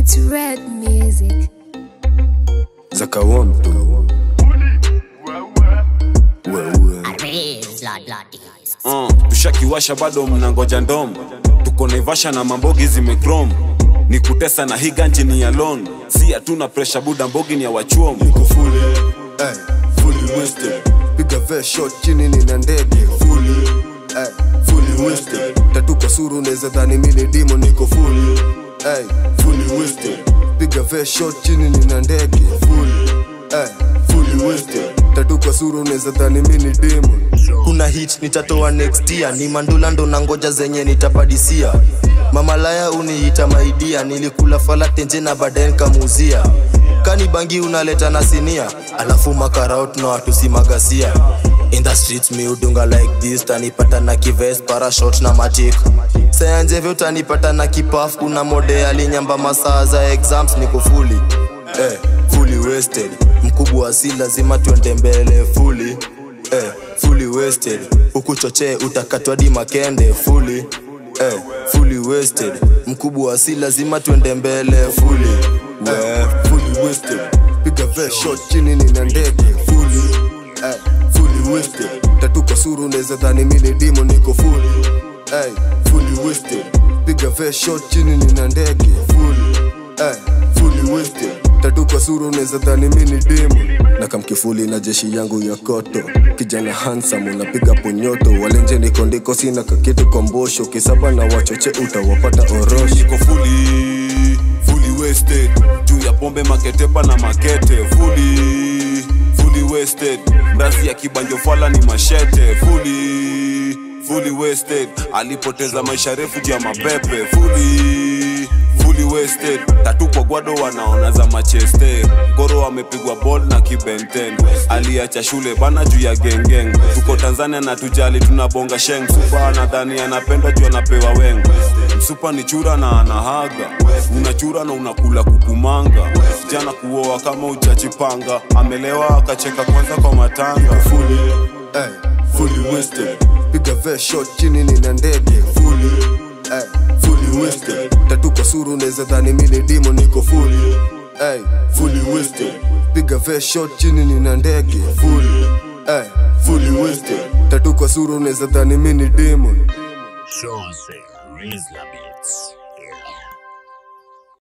It's red music. zakawamtu wewe Uh, tushakiwasha bado mnangoja ndom tuko naivasha na mambogi zimekrom ni kutesa na hii ganji ni ya lon si hatuna presha buda mbogi ni ya wachuom niko fully eh, fully wasted piga ve shot chini nina ndege fully eh, fully wasted tatu kwa suru unaweza dhani mini dimo niko fully eh, fully wasted piga ve shot chini nina ndege fully eh, fully wasted tatu kwa suru unaweza dhani mini dimo kuna hit nitatoa next year ni mandula ndo na ngoja zenye nitapadisia mamalaya uniita maidia nilikula fala tenje na baadaye nikamuuzia kani bangi unaleta na sinia alafu makaraut na watu si magasia in the streets mi udunga like this tanipata na kives parashot na matik sayanjevyo utanipata na kipaf kuna mode alinyamba masaa za exams niko fuli eh, fully wasted mkubwa si lazima tuende mbele fully eh, fully wasted ukuchochee utakatwa di makende fully eh, fully wasted mkubwa si lazima tuende mbele fully eh, fully wasted piga ve shot chini nina ndege fully eh, fully wasted tatu kwa suru unaweza dhani mini dimo niko fully eh, fully wasted piga ve shot chini nina ndege fully eh, fully wasted tatu kwa suru unaweza dhani mini dimo na kamkifuli na jeshi yangu ya koto kijana handsome unapiga ponyoto walenje niko ndiko sina kakitu kwa mbosho kisaba na wachoche utawapata orosho niko fully fully wasted juu ya pombe maketepa na makete fully fully wasted ndasi ya kibanjo fala ni mashete fully fully wasted alipoteza maisha refu juu ya mapepe fully fully wasted tatu kwa gwado wanaona za macheste goro amepigwa bol na kibenten aliacha shule bana juu ya gengeng tuko tanzania na tujali tunabonga sheng supa nadhani anapenda juu anapewa wengo msupa ni chura na anahaga unachura na unakula kukumanga jana kuoa kama uchachipanga amelewa akacheka kwanza kwa matanga fully, eh, fully wasted piga ve shot chini nina ndege fully, eh, fully wasted tatu kwa suru unaweza dhani mini dimo niko fully, eh, fully wasted piga ve shot chini nina ndege fully, eh, fully wasted tatu kwa suru unaweza dhani mini dimo Jose Rizla Beats.